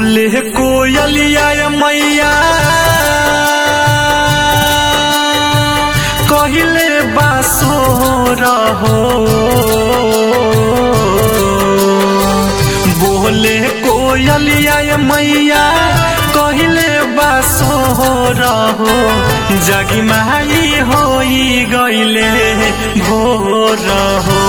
बोले कोयलिया मैया कहिले बासो रहो बोले कोयलिया मैया कहिले बासो रहो जगी माई होई गईले भोर हो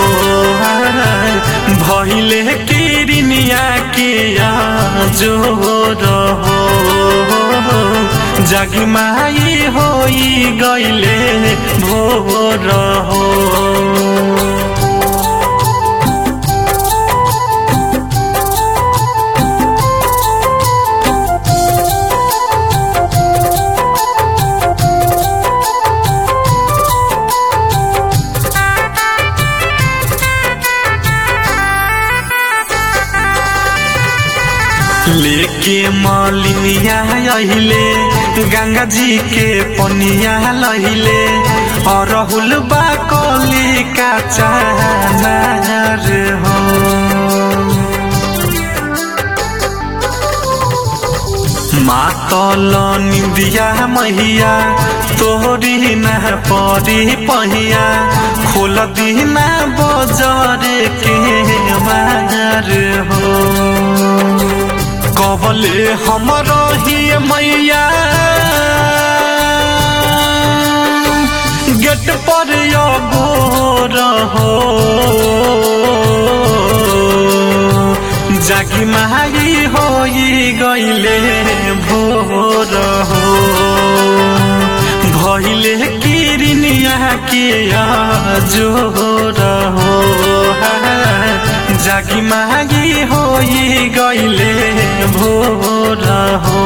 भइले किरनिया के जोर हो जगी माई होई गईले भोर हो लेके मलिनिया अहिले गंगा जी के पनिया लहिले और राहुल बा कली का चानार हो मातल निंदिया महिया तोहरी न परी पहिया खोल दीना बजर के मार हो कबले हमर ही मैया गेट पर गोर हो जागी माही होई गईले भोर हो भइले किरनिया के जोर हो जागी मागी होई गईले भोर हो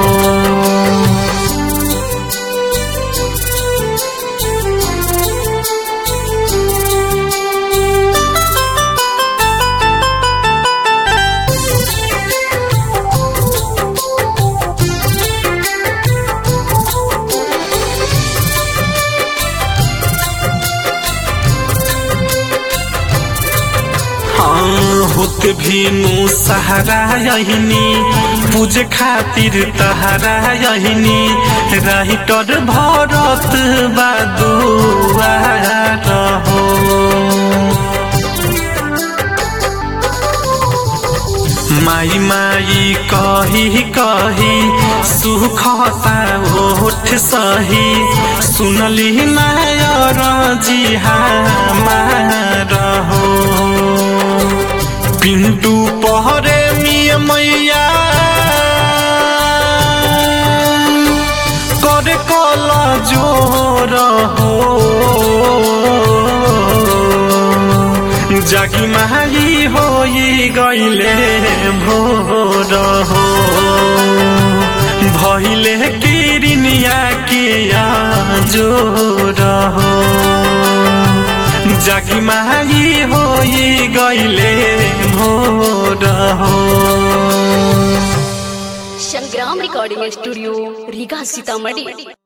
होत भीनु सहारा यहिनी पूजे खातिर तहारा यहिनी राइटर भरत बादुआ रहो माई माई कही कही सुखता ओठ सही सुनली नायर जी हमार हो पिंटू पहरे मिय मैया करे कल जोर हो जागी माही होई गईले भोर हो भइले किरनिया के जोर हो जागी माही होई गईले भोर हो संग्राम रिकॉर्डिंग स्टूडियो रीगा सीतामढ़ी